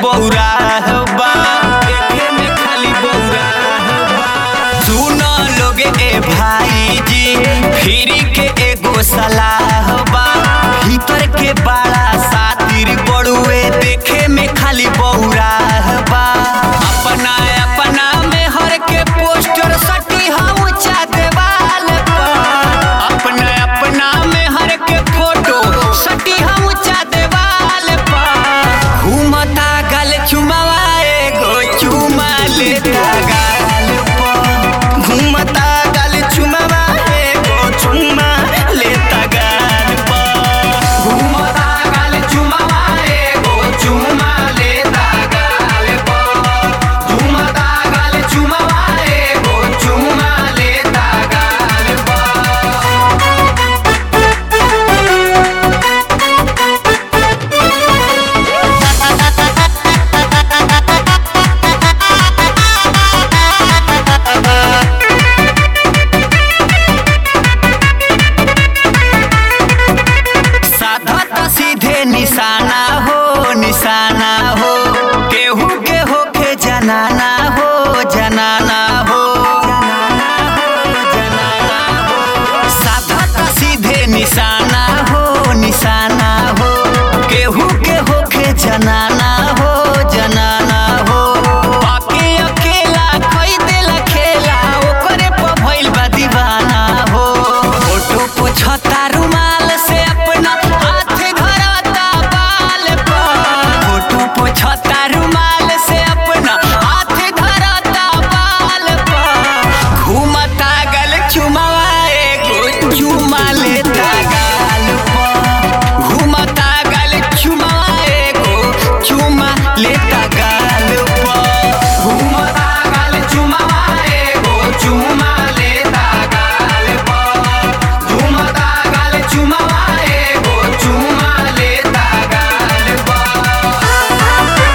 बौरा बा देखे में खाली बौरा बा सुन लोगे ए भाई जी फिर के एगो सलाह बा भीतर के बड़ा सातिर बड़ुए देखे में खाली बौरा बा अपना अपना में हर के पोस्टर सटी हम ऊंचा देवाल पर अपना अपना में हर के फोटो सटी हम ऊंचा देवाल पर घूमता गल चुमावा एगो चुमा लेता गाल पर घूमता गल चुमावा एगो चुमा लेता गाल पर घूमता गल चुमावा एगो चुमा लेता गाल पर घूमता गल चुमावा एगो चुमा लेता गाल पर साधा त सीधे निशाना हो निशाना हो केहू के होके जनाना हो जनाना हो साधा त सीधे निशाना हो निशाना हो केहू के होके जनाना हो जनाना हो बाकी अकेला कोई दिल खेला ओकरे पर भइल बा दीवाना हो फोटो पोछता रुमाल से अपना हाथ धरता बाल पर फोटो पोछता रुमाल से अपना हाथ धरता बाल पर घूमता गल चुमावा एगो चुमा लेता गाल पर घूमता गल चुमावा एगो चुमा लेता गाल पर घूमता गल चुमावा एगो चुमा लेता गाल पर घूमता गल चुमावा एगो चुमा लेता गाल पर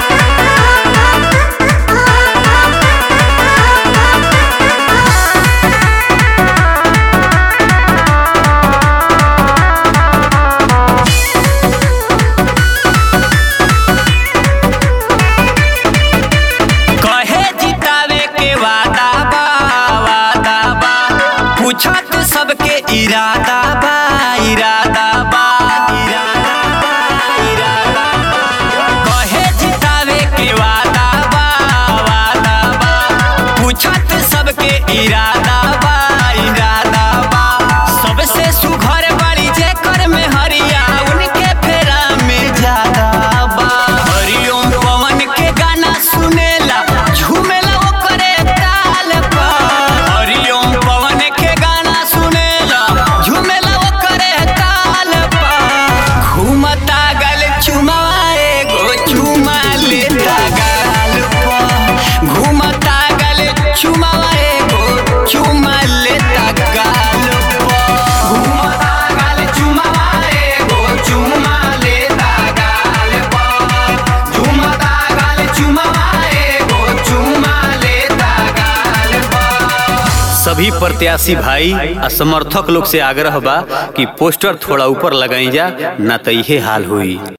कहे जितावे के वादा बा वादा बा पूछत सबके इरादा बा इरादा बा इरादा बा इरादा बा कहे जितावे के वादा बा वादा बा पूछत सबके इरादा बा इरादा बा सबसे सुघर बड़ी जेकर में हरिया उनके फेरा में ज्यादा बा हरिओम पवन के गाना सुनेला झूमेला ओकरे ताल पर हरिओम पवन के गाना सुनेला झूमेला ओकरे ताल पर घूमता गल चुमावा एगो चुमा लेता गाल पर घूमता गल चुमावा एगो चुमा लेता गाल पर घूमता गल चुमावा एगो चुमा लेता गाल पर झुमता गाल चुमावा एगो चुमा लेता गाल पर सभी प्रत्याशी भाई आ समर्थक लोग से आग्रह बा कि पोस्टर थोड़ा ऊपर लगाई जा ना तो इहे हाल हुई